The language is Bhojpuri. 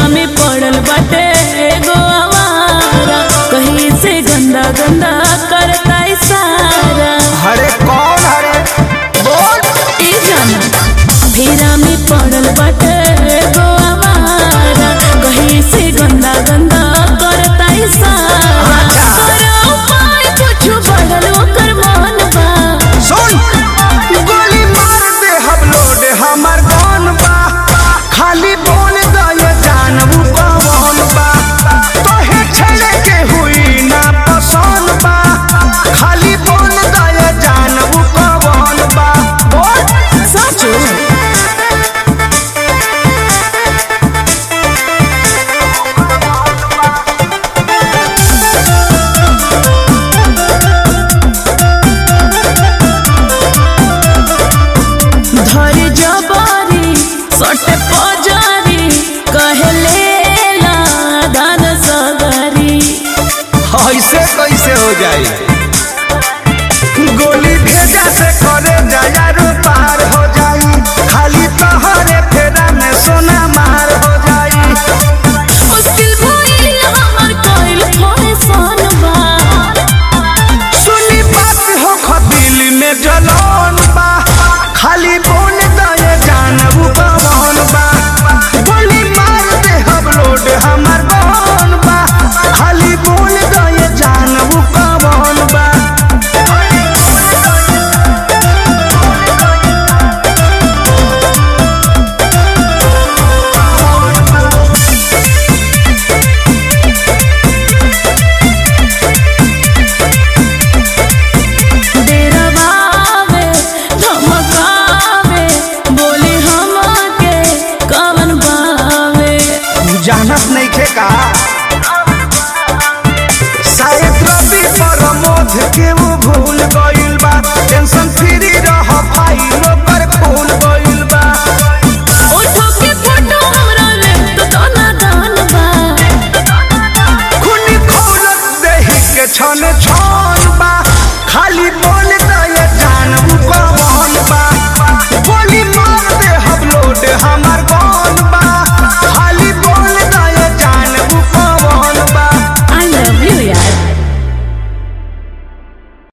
में पड़ल बाटे एगो आवारा कहीं से गंदा गंदा करता इशारा हरे कौन हरे बोल ई जाना फेरा में पड़ल बाटे एगो आवारा कहीं से गंदा गंदा करता इशारा करो उपाय कुछ बढ़ल ओकर मन बा सुन गोली मार दे हम लोड हमर कौन बा खाली बोल दे जानबू कौन बा तोहे छेड़े के हुई ना पसंद बा खाली बोल दे जानबू कौन बा बोल सचो धरी जबारी सटे पजारी कहले ला दान सगरी ऐसे कैसे हो जाई गोली भेजा से करे जायारो पार हो जाई खाली तोहरे फेरा में सोना मार हो जाई मुश्किल भइल हमर कइल फैशन बा सुनी बात हो खदिल में जलन बा खाली बोल दे जानबू कौन बा गोली मार दे हम लोड हमर कौन बा खाली बोल दे जानबू कौन बा डेरवावे धमकावे बोली हमके कवन बावे जानत नहीं खे का शायद रवि प्रमोद के वो भूल गइल बा टेंशन फ्री रह भाई